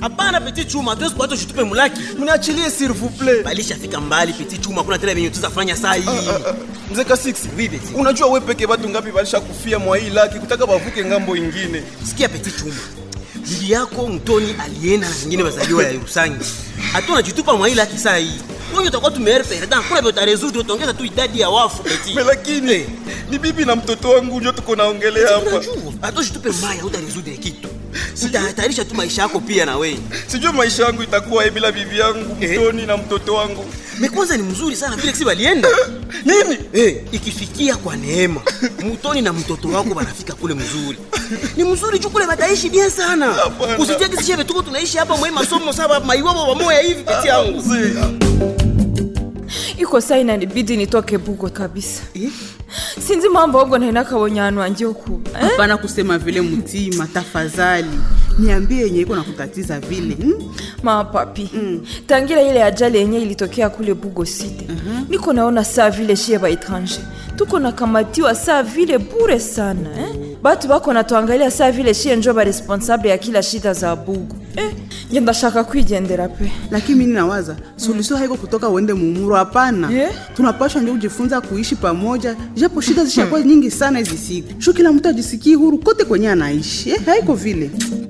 hapana peti chuma hatuwezi kuacha ushitupe mulaki mniachilie s'il vous plaît balishafika mbali peti chuma kuna tena venye tuzafanya saa hii mzee kasix Oui, Beti. unajua we peke watu ngapi balishakufia mwa hii laki kutaka bavuke ngambo ingine sikia peti chuma bibi yako mtoni alienda na zingine wazaliwa ya Rusangi hatu najitupa mwa ile haki saa hii wenye utakuwa tumeere perdan kuna vyo utarezudu utaongeza tu idadi ya wafu peti Me lakini ni bibi na mtoto wangu ndio tuko naongelea hapa unajua hata ushitupe maya utarezudu ya kitu utahatarisha tu maisha yako pia na wewe sijui maisha yangu itakuwa bila bibi yangu Eh. mtoni na mtoto wangu me kwanza ni mzuri sana vile kisi walienda nini hey, ikifikia kwa neema mutoni na mtoto wako wanafika kule mzuri ni mzuri juu kule bataishi bien sana Hapana. usitie kisi shebe tuko tunaishi hapa mwe masomo saba maiwabo wamoya hivi peti yangu Mzee, iko saa inanibidi nitoke bugo kabisa Eh? sinzi mambo ogo naina kabonyano wanje okuba eh? hapana kusema vile mtima tafadhali niambie yenye iko nakutatiza vile hmm? mapapi mm. tangira ile ajali yenye ilitokea kule bugo site uh-huh. niko naona saa vile shie ba etranger tuko nakamatiwa saa vile bure sana eh? batu bako natuangalia saa vile shie njo baresponsable ya kila shida za bugo eh? nge ndashaka kwigendera pe lakini mini nawaza solution haiko kutoka uende mumuro hapana Yeah. tunapashwa ndio kujifunza kuishi pamoja japo shida zishakuwa nyingi sana hizi siku shu kila mtu ajisikii huru kote kwenye anaishi eh, haiko vile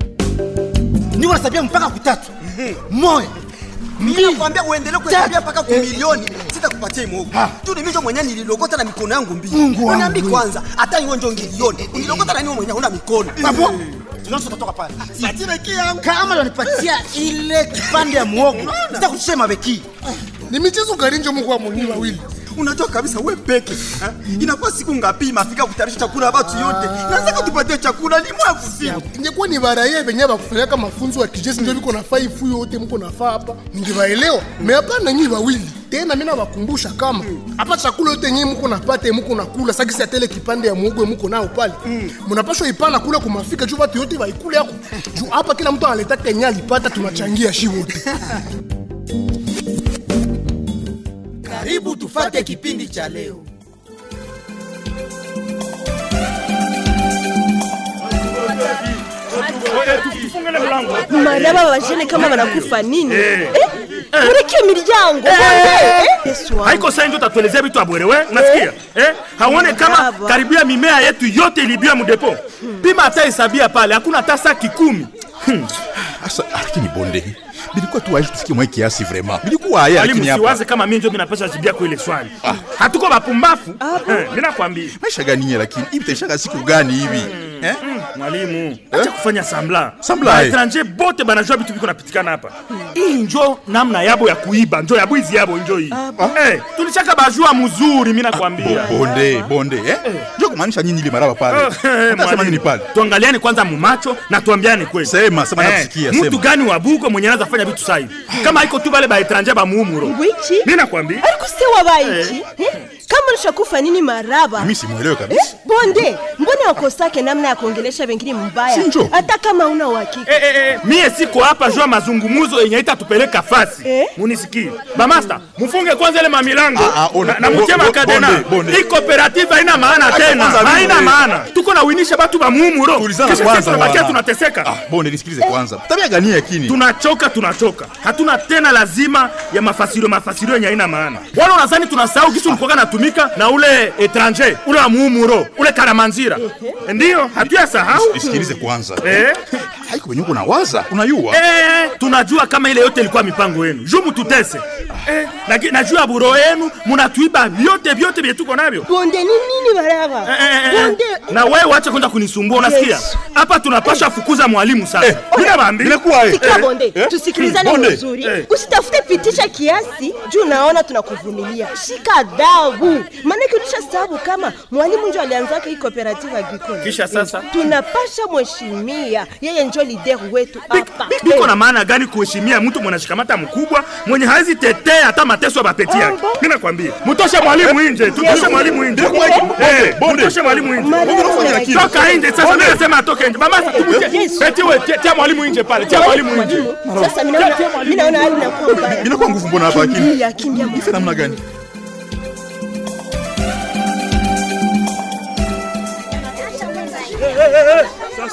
niko nasabia mpaka kutatu moya nakwambia uendelee kuhesabia mpaka kumilioni sitakupatia imogo tu nimisho mwenye nililokota na mikono yangu mbili unaambi kwanza hata iwe njo ngilioni unilokota na niwe mwenye una mikono Babo, tunaanza tutatoka pale kama unanipatia ile kipande ya muogo sitakushema beki ni michezo gani mungu wa munyi wawili unajua kabisa we peke ha? inakuwa siku ngapi mafika kutayarisha chakula ya batu yote nazaka tupatie chakula ni mwa kufika ingekuwa ni baraye venye bakufanyaka mafunzo ya kijeshi ndio viko nafaa ifu yote mko nafaa hapa ningewaelewa me hapana nyi wawili tena mi nawakumbusha kama hapa chakula yote nyi mko napata muko nakula sakisi ya tele kipande ya muogo muko nao pale mnapashwa ipana kula kumafika juu watu yote waikule yako juu hapa kila mtu analetaka yenye alipata tunachangia shi wote karibu tufate kipindi cha leo maraba bajene kama banakufa nini Eh? mureke miryango Yesu wangu. haiko sai ndio tatuelezea vitu abwerewe unasikia eh? hauone kama Baba. karibia mimea yetu yote ilibiwa mudepo pima hata hesabia pale hakuna hata saki kumi Asa, lakini bonde bilikuwa tu aishi tufikie mwa kiasi vraiment bilikuwa haya mwalimu lakini hapa siwaze kama mimi ndio minapasha jibia kwa ile swali hatuko bapumbafu Eh, mi nakwambia maisha gani nye lakini hivi taishaka siku gani hivi eh? mwalimu acha kufanya sambla Sambla, eh. baetranje bote banajua vitu viko napitikana hapa hii njo namna yabo ya kuiba njo ya bwizi yabo njo hii Eh, tulishaka bajua mzuri mi nakwambia bonde bonde eh? njo kumaanisha nini ile maraba pale Eh, eh, utasema mwalimu. nini pale tuangaliane kwanza mumacho na tuambiane kweli Sema, sema, Eh, nakusikia, mtu sema. gani wa buko mwenye anaweza fanya vitu sahivi kama iko tu bale baetranje bamuumuro Ngwiki? mi nakwambia ariko se wabaiki Eh? kama ulishakufa nini maraba mimi simwelewe kabisa Eh, bonde mbona wakosake namna ya kuongelesha wengine mbaya Sinjo. hata kama una uhakika Eh, eh, eh, mie siko hapa jua mazungumuzo yenye itatupeleka fasi Eh? munisikie bamasta mufunge kwanza ile mamilango Ah, ah, ona, na, na bo- mutie bo- makadena bonde, bonde. hii cooperative haina maana Acha tena kwanza mimi, haina eh. maana tuko na winisha batu bamuumuro tulizana kisha sisi kwanza tunabakia wana. tunateseka ah, bonde nisikilize kwanza tabia gani yakini tunachoka tunachoka hatuna tena lazima ya mafasirio mafasirio yenye haina maana wala unazani tunasahau kisu ulikuwaka natumika na ule etranger ule wa muumuro ule karamanzira ndiyo hatuya sahau nisikilize kwanza eh? haiko venye uko nawaza unayua Eh, tunajua kama ile yote ilikuwa mipango yenu juu mututese eh, laki- najua buro yenu munatuiba vyote vyote vye tuko navyo bonde ni nini maraba Eh, eh, eh, bonde na wewe wache kwenda kunisumbua unasikia Yesu. hapa tunapasha fukuza mwalimu sasa mina bambi inakuwa eh. sikia bonde tusikilizane Bonde. vizuri Eh. usitafute pitisha kiasi juu naona tunakuvumilia shika adabu maanake ulisha sababu kama mwalimu njo alianzaka hii cooperative agricole kisha sasa tunapasha mheshimia yeye njo lider wetu hapa biko na maana gani kuheshimia mtu mwenye shikamata mkubwa mwenye hawezi tetea hata mateso ya bapeti yake Ambo. mi nakwambia mutoshe mwalimu nje tutoshe mwalimu nje Eh, mutoshe mwalimu nje Maraba. toka nje sasa mi nasema atoke nje mama Yesu. etiwe tia mwalimu nje pale tia mwalimu nje Mwalimu, sasa minaona minaona hali inakuwa mbaya inakuwa nguvu mbona hapa akini kimbia kimbia ife namna gani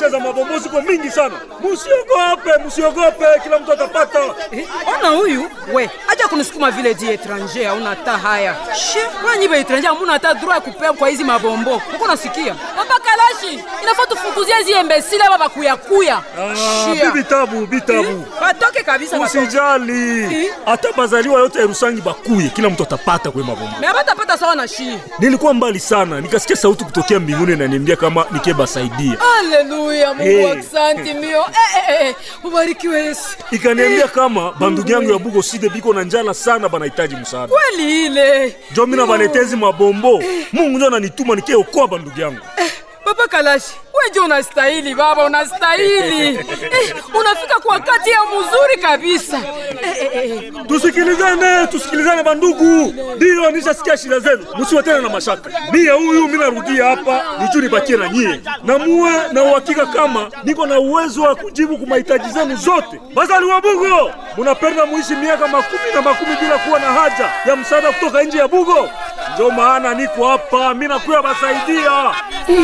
maisha za mabombo ziko mingi sana. Musiogope, musiogope, kila mtu atapata. Eh, ona huyu we acha kunisukuma vile di etranger hauna ta haya she wanyi ba etranger hamuna hata droit ya kupea kwa hizi mabombo uko nasikia papa kalashi inafaa tufukuzie hizi embesile aba bakuyakuya Ah, bibi tabu, bibi tabu. batoke kabisa batoke. Usijali. Hata bazaliwa yote ya Rusangi bakuye, kila mtu atapata kwa mabombo. me abatapata sawa na shi Nilikuwa mbali sana, nikasikia sauti kutokea mbinguni inaniambia kama nikebasaidia. haleluya mungu Hey. aksanti mio eh, eh, eh, ubarikiwe yesu Ikaniambia kama bandugu yangu ya Bugo Side biko na njala sana, banahitaji msaada. kweli ile Jo mina banetezi mabombo. Mungu ndio ananituma nikeokoa bandugu yangu. papa kalashi weje unastahili baba unastahili eh, unafika kwa wakati ya mzuri kabisa eh, eh, eh. Tusikilizane, tusikilizane bandugu. Ndio nishasikia shida zenu, msiwe tena na mashaka. Mie huyu mimi narudia hapa nijuu nibakie na nyie, na muwe na uhakika kama niko na uwezo wa kujibu kwa mahitaji zenu zote. Bazali wa Bugo, munapenda muishi miaka makumi na makumi bila kuwa na haja ya msaada kutoka nje ya Bugo. Ndio maana niko hapa, mimi nakuya basaidia.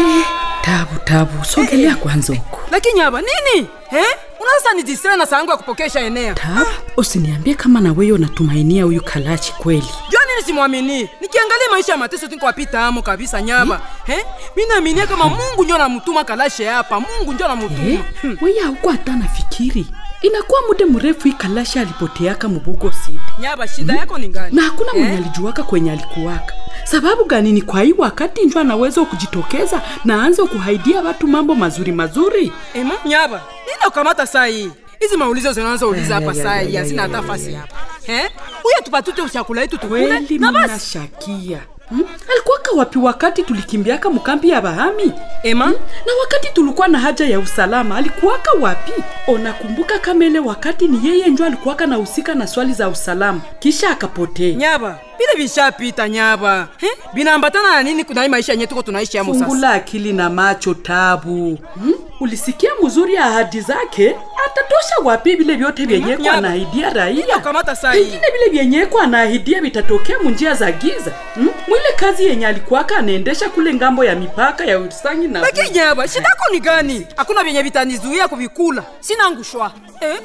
tabu tabu sogelea kwanza huko lakini hapa nini eh? unasa ni distre na sangu ya kupokesha enea tabu usiniambie kama na wewe unatumainia huyu kalachi kweli jua nini simwamini nikiangalia maisha ya mateso tinkwapita amo kabisa nyaba eh? mi naaminia kama mungu njo namutuma kalashe hapa mungu njo namutuma eh? weye hauko hata nafikiri inakuwa muda mrefu hii kalasha alipoteaka mubugo sidi nyaba shida yako ni gani na hakuna Eh? mwenye alijuaka kwenye alikuwaka sababu gani ni kwa hii wakati njo anaweza kujitokeza na aanze kuhaidia watu mambo mazuri mazuri ema nyaba nini ukamata saa hii hizi maulizo zinazouliza hapa saa hii hazina hata fasi hapa eh? uye tupatute chakula yetu tukule kweli na basi mnashakia hmm? alikuwaka wapi wakati tulikimbiaka mkambi ya bahami ema hmm? na wakati tulikuwa na haja ya usalama alikuwaka wapi unakumbuka kama ile wakati ni yeye njo alikuwaka nahusika na swali za usalama kisha akapotea nyaba vile vishapita nyaba eh? vinaambatana na nini kuna hii maisha yenye tuko tunaishi amo sasa fungula akili na macho tabu hmm? ulisikia mzuri ahadi zake atatosha wapi vile vyote vyenyeko Nyaba. anaahidia raia ukamata saa hii pengine vile vyenyeko anaahidia vitatokea munjia za giza hmm? mwile kazi yenye alikuwaka anaendesha kule ngambo ya mipaka ya usangi na lakini nyaba shida yako ni gani hakuna vyenye vitanizuia kuvikula sina ngushwa eh?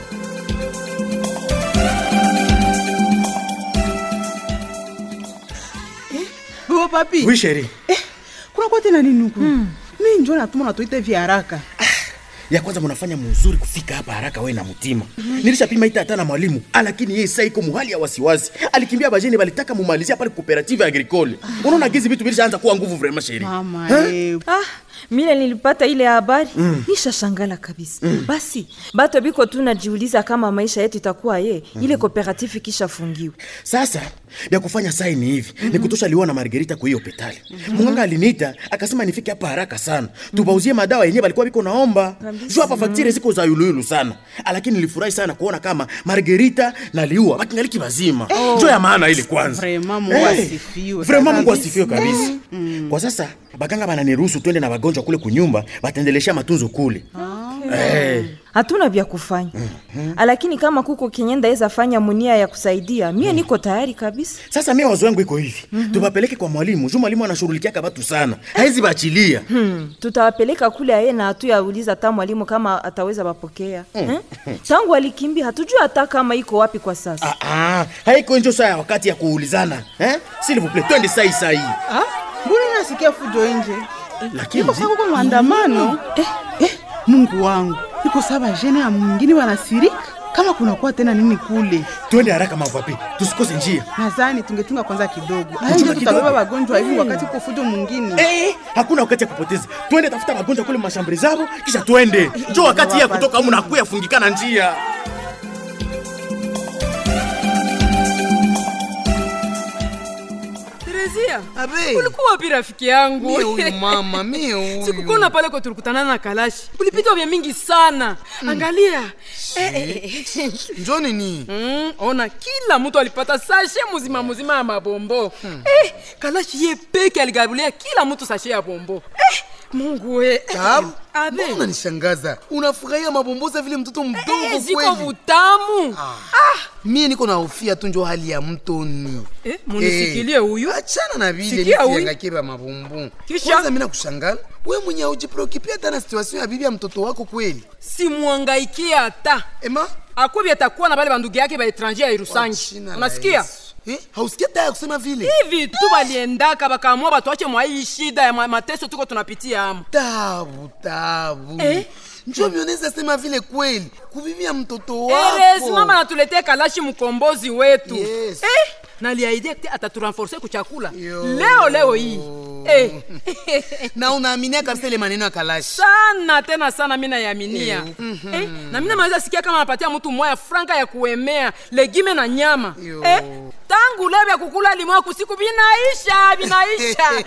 Oh, papi Oui, chérie. eh, kunakuwa tena nini huku mi njo natuma natuite vya haraka ya kwanza munafanya muzuri kufika hapa haraka we na mtima nilishapima ita hata na mwalimu lakini yeye saa iko muhali ya wasiwasi alikimbia bajeni balitaka mumalizia pale cooperative agricole unaona gizi vitu vilishaanza kuwa nguvu vraiment sheri mama Eh? eh, ah, mile nilipata ile habari mm. nishashangala kabisa mm. basi bato biko tu najiuliza kama maisha yetu itakuwa ye mm. ile kooperative ikishafungiwa sasa vya kufanya sai ni hivi mm-hmm. ni kutosha liwa na margerita kwa hiyo petali mm-hmm. munganga aliniita akasema nifike hapa haraka sana mm-hmm. tubauzie madawa yenyewe balikuwa biko naomba juu hapa faktire ziko za yuluyulu sana lakini nilifurahi sana kuona kama margerita na liua bakingaliki bazima oh. jo ya maana ile kwanza Vraiment, Mungu Eh, asifiwe vraiment mungu kabisa. asifiwe kabisa kwa sasa baganga bananiruhusu twende na wagonjwa kule kunyumba batendelesha matunzo kule Eh. hatuna vya kufanya mm-hmm. lakini kama kuko kenye ndaweza fanya munia ya kusaidia mie mm. niko tayari kabisa sasa mie wazo yangu iko hivi mm-hmm. tubapeleke kwa mwalimu juu mwalimu anashughulikiaka batu sana haizi bachilia hmm. tutawapeleka kule aye na hatuyauliza hata mwalimu kama ataweza bapokea hmm. tangu alikimbia hatujui hata kama iko wapi kwa sasa Ah, ah, haiko njo saa ya wakati ya kuulizana eh? s'il vous plaît twende sai sai Ah, mbona nasikia fujo nje lakini iko sakuko maandamano eh, eh, mungu wangu iko saba jene ya mwingine wanasirika kama kunakuwa tena nini kule twende haraka mavapi tusikose njia nadhani tungetunga kwanza kidogo Kuchunga aje kidogo. tutabeba wagonjwa hivi wakati uko fujo mwingine Eh, hakuna wakati ya kupoteza twende tafuta magonjwa kule mashambri zabo kisha twende njo wakati ya kutoka amu nakuya fungikana njia Terezia, Abe. ulikuwa wapi rafiki yangu? Mie huyu mama, mie huyu. Sikukona pale kwa tulikutana na Kalashi. Ulipita vya mingi sana. Angalia. Eh, eh, eh. njo nini Mm, ona kila mtu alipata sashe muzima muzima ya mabombo. Eh, Kalashi ye peke aligabulia kila mtu sashe ya bombo. Eh, Mungu we. Tabu, Abe. mbona unanishangaza unafurahia mabomboza vile mtoto mdogo Eh, ziko kweli butamu. mie niko na hofia tu njo hali ya mtoni Eh, munisikilie huyu. achana na vile Sikia huyu. mitiangakeba mabombo Kisha? kwanza mi nakushangala we mwenye haujipreokipia hata na situation ya bibi ya mtoto wako kweli simwangaikie hata ema akwebi atakuwa na bale bandugu yake baetranger ya irusangi unasikia eh? hausikia taya kusema vile hivi tu baliendaka bakaamua batuache mwa hii shida ya ma- mateso tuko tunapitia amo tabu tabu Eh? njo mioneza sema vile kweli kubibia mtoto wako erezi mama natuletea kalashi mkombozi wetu Yes. eh? naliaidia te ataturenforce kuchakula leo leo hii eh. na unaaminia kabisa ile maneno ya kalashi sana tena sana mi nayaminia Eh, mhm. eh, na mi namaweza sikia kama anapatia mtu moya franka ya kuemea legime na nyama eh, tangu leo vya kukula limoya kusiku vinaisha vinaisha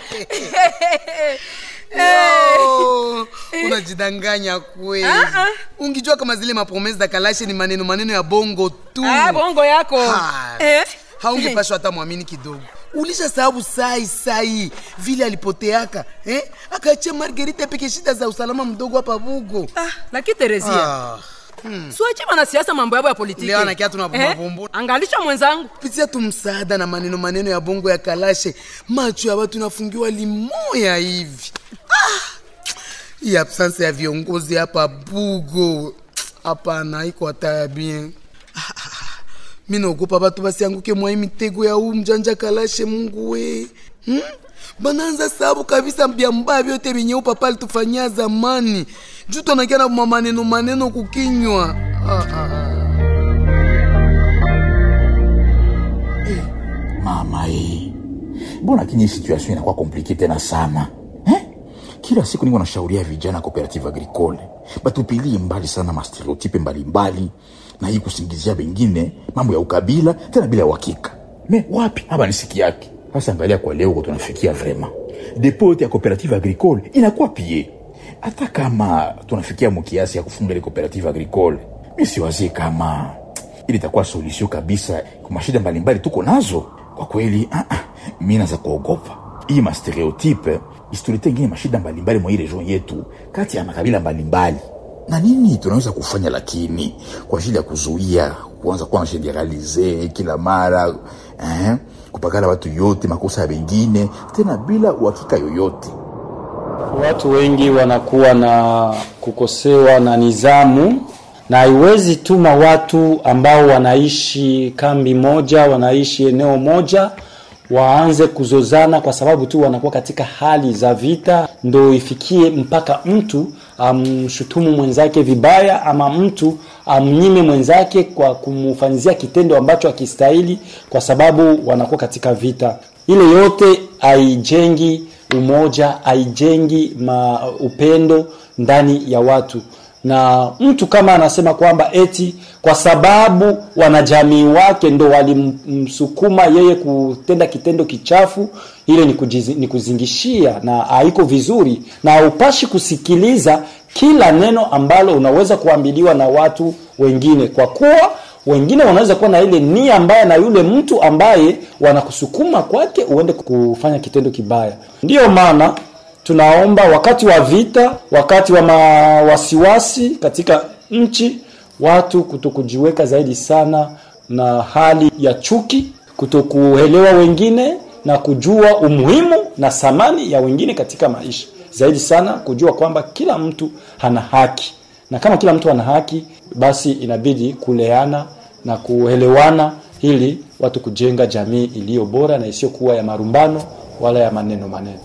Yo, unajidanganya kweli Ah, ah. ungijua kama zile mapromese za kalashi ni maneno maneno ya bongo tu Ah, bongo yako Ha. eh? haungepashwa hata mwamini kidogo ulisha sababu sai sai vile alipoteaka eh? akaachia margerita peke shida za usalama mdogo hapa bugo ah, lakini terezia ah. hmm. suache wanasiasa mambo yabo ya politiki Leo anakia tuna Eh? mabumbu. angalisha mwenzangu pitia tu msaada na maneno maneno ya bongo ya kalashe macho ya watu nafungiwa limoya hivi ah! hii absence ya viongozi hapa bugo hapana iko hata ya bien Ah, ah, ah. mi naogopa batu basianguke mwa hii mitego ya huu mjanja kalashe mungu we hmm? banaanza sababu kabisa bya mbaya vyote vyenye upapa alitufanyia zamani juu tunakia na maneno maneno kukinywa ah, ah, ah. mama e mbona kinyi situation inakuwa komplike tena sana eh? kila siku niko nashauria vijana cooperative agricole batupilie mbali sana mastereotipe mbalimbali na hii kusingizia bengine mambo ya ukabila tena bila uhakika me wapi haba nisiki yake sasa angalia kwa leo uko tunafikia vrema depo yote ya cooperative agricole inakuwa pie hata kama tunafikia mukiasi ya kufunga ile cooperative agricole mi siwazie kama ili itakuwa solution kabisa kwa mashida mbalimbali tuko nazo kwa kweli ah, ah, mi naza kuogopa hii mastereotype isitulete ingine mashida mbalimbali mwa hii region yetu kati ya makabila mbalimbali na nini tunaweza kufanya lakini kwa ajili ya kuzuia kuanza kuwa nasheneralize kila mara eh, kupakala watu yote makosa ya wengine tena bila uhakika yoyote Watu wengi wanakuwa na kukosewa na nizamu na haiwezi tuma watu ambao wanaishi kambi moja, wanaishi eneo moja waanze kuzozana kwa sababu tu wanakuwa katika hali za vita, ndo ifikie mpaka mtu amshutumu mwenzake vibaya ama mtu amnyime mwenzake kwa kumfanyizia kitendo ambacho akistahili kwa sababu wanakuwa katika vita. Ile yote haijengi umoja, haijengi ma upendo ndani ya watu na mtu kama anasema kwamba eti kwa sababu wanajamii wake ndo walimsukuma yeye kutenda kitendo kichafu ile ni, kujizi, ni kuzingishia na haiko vizuri na haupashi kusikiliza kila neno ambalo unaweza kuambiliwa na watu wengine kwa kuwa wengine wanaweza kuwa na ile nia mbaya na yule mtu ambaye wanakusukuma kwake uende kufanya kitendo kibaya ndiyo maana tunaomba wakati wa vita wakati wa mawasiwasi katika nchi watu kutokujiweka zaidi sana na hali ya chuki kutokuelewa wengine na kujua umuhimu na thamani ya wengine katika maisha zaidi sana kujua kwamba kila mtu hana haki na kama kila mtu ana haki basi inabidi kuleana na kuelewana ili watu kujenga jamii iliyo bora na isiyokuwa ya marumbano wala ya maneno maneno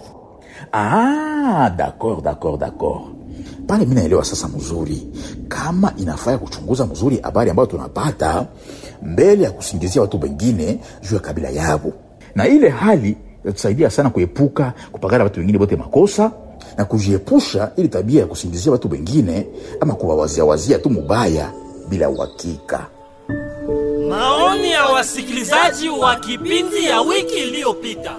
Ah, d'accord, d'accord, d'accord. Pale mi naelewa sasa mzuri, kama inafaa kuchunguza mzuri habari ambayo tunapata mbele ya kusingizia watu wengine juu ya kabila yabo, na ile hali yatusaidia sana kuepuka kupakana watu wengine wote makosa na kujiepusha ili tabia ya kusingizia watu wengine ama kuwawaziawazia tu mubaya bila uhakika. Maoni ya wasikilizaji wa kipindi ya wiki iliyopita.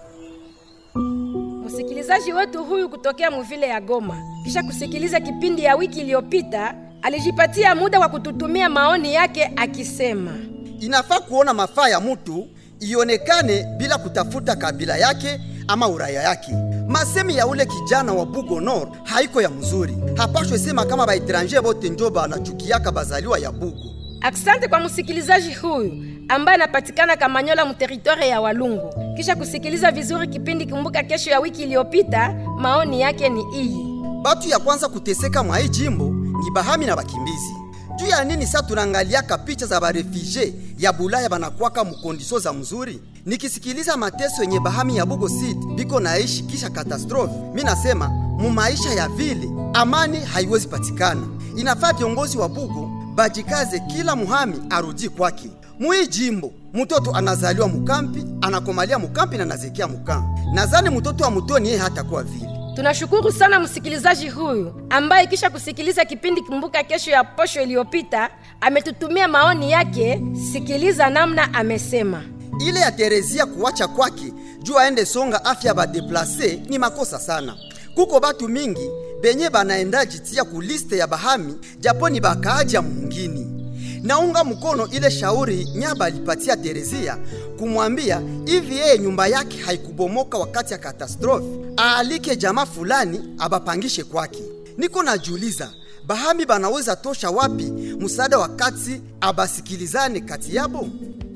Msikilizaji wetu huyu kutokea muvile ya Goma, kisha kusikiliza kipindi ya wiki iliyopita, alijipatia muda wa kututumia maoni yake akisema, inafaa kuona mafaa ya mtu ionekane bila kutafuta kabila yake ama uraya yake. Masemi ya ule kijana wa Bugo Nord haiko ya mzuri, hapashwe sema kama baetranger bote njo banachukiaka bazaliwa ya Bugo. Asante kwa msikilizaji huyu ambaye anapatikana Kamanyola, mteritware ya Walungu. kisha kusikiliza vizuri kipindi Kumbuka Kesho ya wiki iliyopita, maoni yake ni iyi. batu ya kwanza kuteseka mwa hii jimbo ni bahami na bakimbizi juu ya nini sa tunaangaliaka picha za barefugee ya bulaya banakwaka mukondisio za mzuri nikisikiliza mateso yenye bahami ya bugo city biko naishi kisha katastrofe mi nasema mu maisha ya vile amani haiwezi patikana inafaa viongozi wa bugo bajikaze kila muhami arudi kwake muhii jimbo mtoto anazaliwa mukampi anakomalia mukampi na nazekia mukampi nazani mtoto wa mutoni yeye hatakuwa vile Tunashukuru sana msikilizaji huyu ambaye kisha kusikiliza kipindi Kumbuka Kesho ya posho iliyopita ametutumia maoni yake. Sikiliza namna amesema. ile ya Terezia kuwacha kwake juu aende songa afya badeplase ni makosa sana. Kuko batu mingi benye banaenda jitia ku liste ya bahami japo ni bakaaja mungini. Naunga mkono ile shauri Nyaba alipatia Terezia kumwambia hivi yeye nyumba yake haikubomoka wakati ya katastrofe, aalike jamaa fulani abapangishe kwake. Niko najiuliza bahami banaweza tosha wapi msaada wakati abasikilizane kati yabo?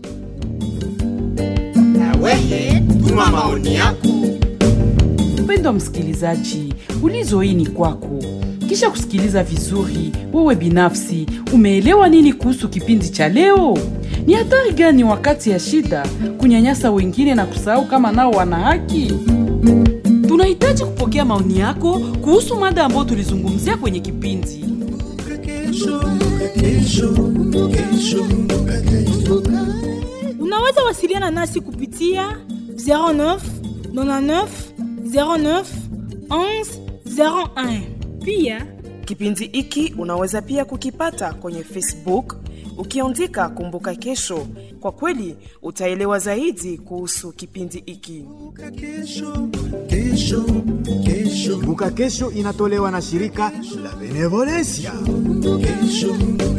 Wewe tuma maoni yako. Mpendwa msikilizaji, ulizo hii ni kwako. Kisha kusikiliza vizuri, wewe binafsi umeelewa nini kuhusu kipindi cha leo? Ni hatari gani wakati ya shida kunyanyasa wengine na kusahau kama nao wana haki? Tunahitaji kupokea maoni yako kuhusu mada ambayo tulizungumzia kwenye kipindi. Unaweza wasiliana nasi kupitia 09 99 09 11 01. Pia kipindi hiki unaweza pia kukipata kwenye Facebook ukiandika Kumbuka Kesho. Kwa kweli utaelewa zaidi kuhusu kipindi hiki. Kumbuka Kesho inatolewa na shirika la Benevolencia.